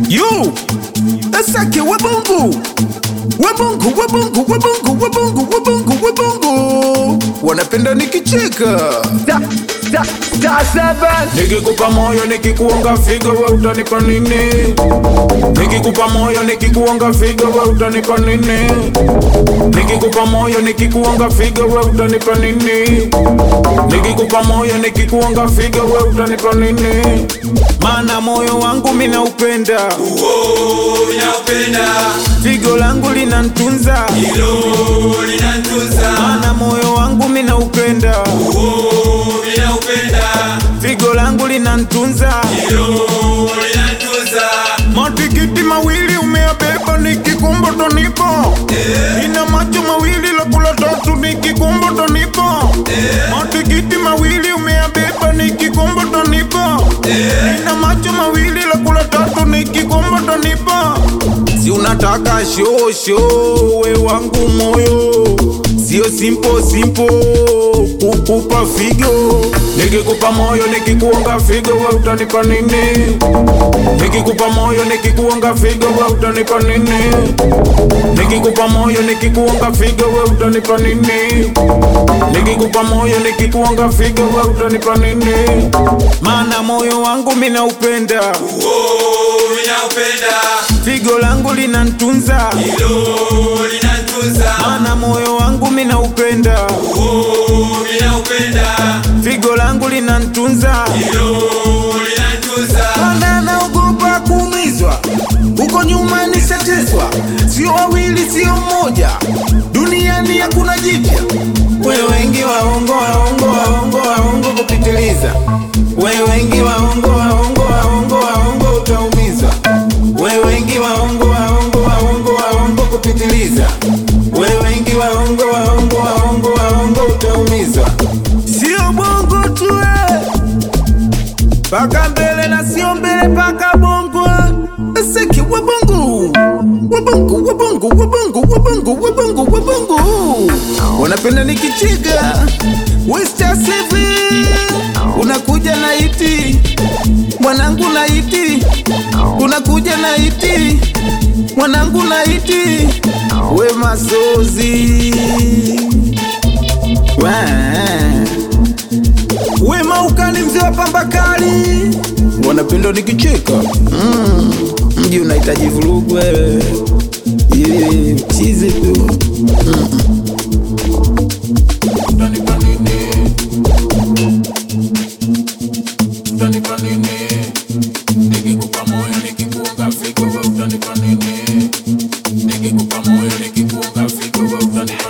Yo, Asake wabungu wabungu wabungu wabungu wabungu wabungu wabungu wanapenda nikicheka Star, star, star seven. nikikupa moyo nikikuonga figo we utanipa nini nikikupa moyo nikikuonga figo we utanipa nini nikikupa moyo nikikuonga figo we utanipa nini nikikupa moyo nikikuonga figo we utanipa nini maana moyo wangu mina upenda Uo, ninaupenda figo langu linantunza hilo linantunza. maana moyo wangu mina upenda Uo, ninaupenda figo langu linantunza hilo linantunza. matikiti mawili umeabeba nikikumba tonipo ina macho mawili la kula tatu nikikumba tonipo matikiti mawili umeabeba nikikumba tonipo ina macho mawili la kula tatu nikikumba tonipo si unataka shosho we wangu moyo sio simpo simpo kukupa figo nikikupa moyo nikikuonga figo we utanipa nini nikikupa moyo nikikuonga figo we utanipa nini nikikupa moyo nikikuonga figo we utanipa nini nikikupa moyo nikikuonga figo we utanipa nini maana moyo wangu mina upenda Uo, ninaupenda figo langu linantunza hilo linantunza. maana moyo wangu mina upenda Uo, ninaupenda figo langu linantunza hilo linantunza. Mana naogopa kuumizwa, huko nyuma nishateswa, sio wawili, sio mmoja, duniani hakuna jipya. We wengi waongo, waongo, waongo, waongo kupitiliza, we wengi waongo, waongo, waongo, waongo utaumizwa, we wengi waongo, waongo, waongo, waongo kupitiliza, we wengi waongo, waongo, waongo, waongo utaumizwa, sio bongo tu eh paka mbele na sio mbele paka bongo Asake wabongo wabongo wabongo wabongo wabongo wabongo wabongo wanapenda nikicheka Westa Seven unakuja na iti mwanangu na iti unakuja na iti mwanangu na iti we masozi Wah. Wema ukali mzee wa pamba kali, wanapenda nikicheka. Mm, mji unahitaji vurugu wewe, Yeah, chizi tu. Utanipa nini? Utanipa nini? Nikikupa moyo nikikuunga figo, wewe utanipa nini? Nikikupa moyo nikikuunga figo, wewe utanipa